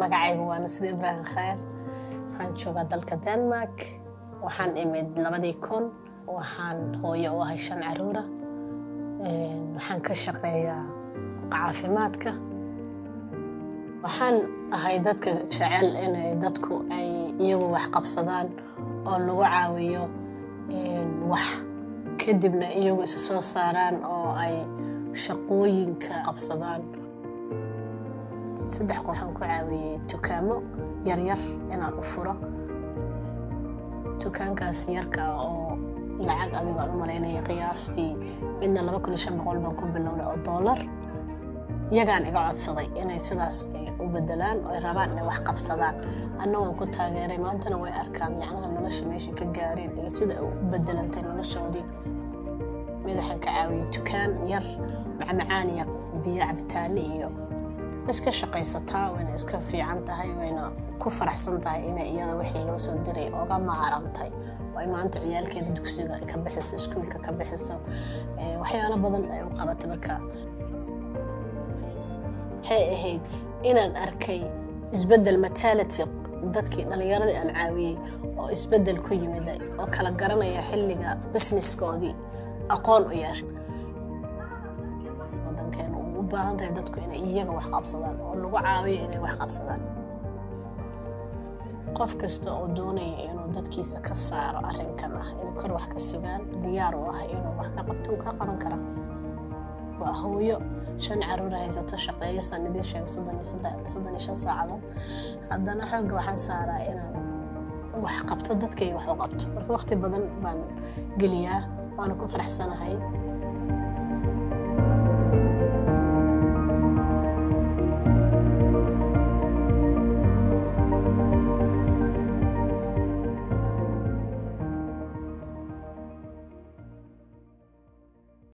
magacaygu waa nasri ibraahim khayr waxaan joogaa dalka denmark waxaan imid labadii kun waxaan hooyo u ahay shan caruura waxaan ka shaqeeyaa caafimaadka waxaan ahay dadka jecel inay dadku ay iyagu wax qabsadaan oo lagu caawiyo wax kadibna iyagu isa soo saaraan oo ay shaqooyinka qabsadaan saddex qof waxaan ku caawiyey dukaamo yaryar inaan u furo dukaankaas yarka oo lacag adigo aan u malaynaya qiyaastii midna laba kun iyo shan boqol baan ku bilownay oo doolar iyagaan iga codsaday inay sidaas u bedelaan oo ay rabaan inay wax qabsadaan anna waan ku taageeray maantana way arkaan yacnaha nolosha meesha ka gaareen iyo sida ay u bedelantay noloshoodii mid waxaan ka caawiyey dukaan yar macmacaan iyo biyo cabitaane iyo iska shaqaysataa wayna iska fiican tahay wayna ku faraxsan tahay inay iyada wixii loo soo diray oga maarantay oo ay maanta ciyaalkeeda dugsiga ka bixiso iskuulka ka bixiso waxyaalo badan ay u qabatay marka waxay ahayd inaan arkay isbeddel matality dadkii dhallinyaradii aan caawiyey oo isbeddel ku yimiday oo kala garanaya xilliga businesskoodii aqoon u yeeshay wadankeenu uu u baahan tahay dadku inay iyaga wax qabsadaan oo lagu caawiyo inay wax qabsadaan qof kasta oo doonaya inuu dadkiisa ka saaro arrinkan ah inuu kor wax ka sugaan diyaar u ah inuu wax ka qabto uu ka qaban kara waa hooyo shan caruura haysato shaqeeyo saan idiin sheegay soddon iyo shan saacadood haddana xoogga waxaan saaraa inaan wax qabto dadkayga wax u qabto marka waqti badan baan geliyaa waana ku faraxsanahay